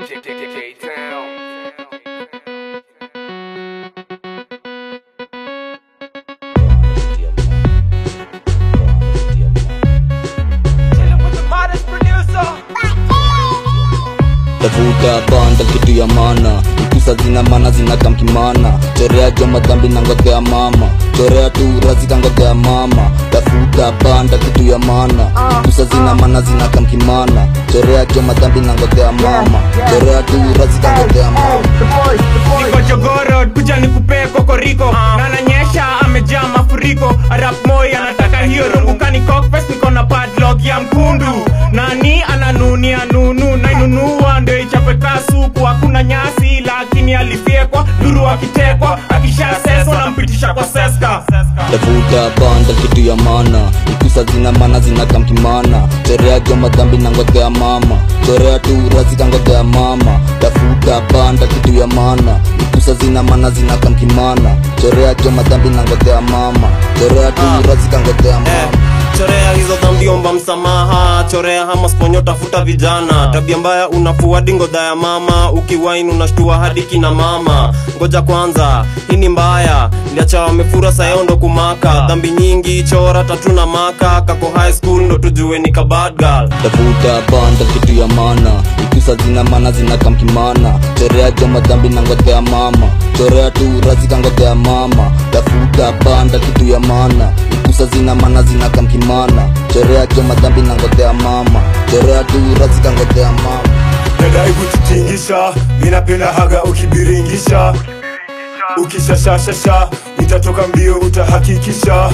tafuta banda kitu ya mana ikusa zina mana zinakamkimana chorea jo madhambi na ngotea mama chorea tu razika ngotea mama tafuta banda kitu ya mana ikusa zina mana zinakamkimana chorea jo madhambi na ngotea mama chorea tu razika ngotea mama niko jogoro kuja nikupee kokoriko na nanyesha amejaa mafuriko arap moi anataka hiyo rungukani cockfest niko na padlock ya mkundu nani ananunia nunu nainunua ndio ichape kasuku hakuna nyasi lakini alifyekwa duru akitekwa akishaseswa nampitisha kwa seska tafuta banda kitu ya mana ikusa zina mana zinakamkimana chorea jo madhambi na ngotea mama chorea tu razika ngotea mama tafuta banda kitu ya mana ikusa zina mana zinakamkimana chorea jo madhambi na ngotea mama chorea tu razika ngotea mama chorea hizo dhambi omba msamaha chorea hama sponyo tafuta vijana tabia mbaya unafua dingodha ya mama ukiwain unashtua hadi kina mama ngoja kwanza hii ni mbaya liacha wamefura sayondo kumaka dhambi nyingi chora tatu na maka kako high school ndo tujue ni kabad girl tafuta banda kitu ya mana ikusa zina mana zinakamkimana chorea jo madhambi na ngotea mama chorea tu razika ngotea mama tafuta banda kitu ya mana ikusa zina mana zinakamkimana chorea jo madhambi na ngotea mama chorea tu razika ngotea mama nadai kututingisha minapenda haga ukibiringisha ukishashashasha nitatoka mbio utahakikisha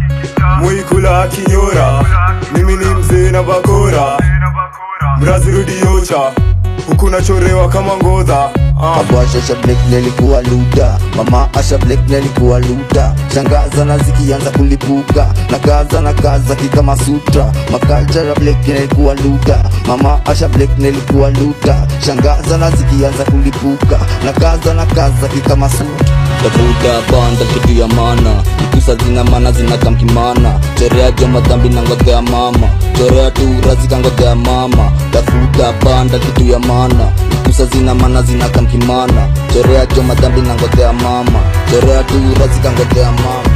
mwikula kinyora mimi ni mzee na bakora mrazi rudiocha huku nachorewa kama ngodha Babu Asha Black nilikuwa luda, mama Asha Black nilikuwa luda. Shangaza na zikianza kulipuka, na kaza na kaza kikama sutra. Makaja ya Black nilikuwa luda, mama Asha Black nilikuwa luda. Shangaza na zikianza kulipuka, na kaza na kaza kikama sutra. Tafuta banda kitu ya mana, ikusa zina mana zinakamkimana. Chorea jo madhambi na ngotea mama, chorea tu razika ngotea mama. Tafuta banda kitu ya mana, ikusa zina mana zinakamkimana. Chorea jo madhambi na ngotea mama, chorea tu razika ngotea mama.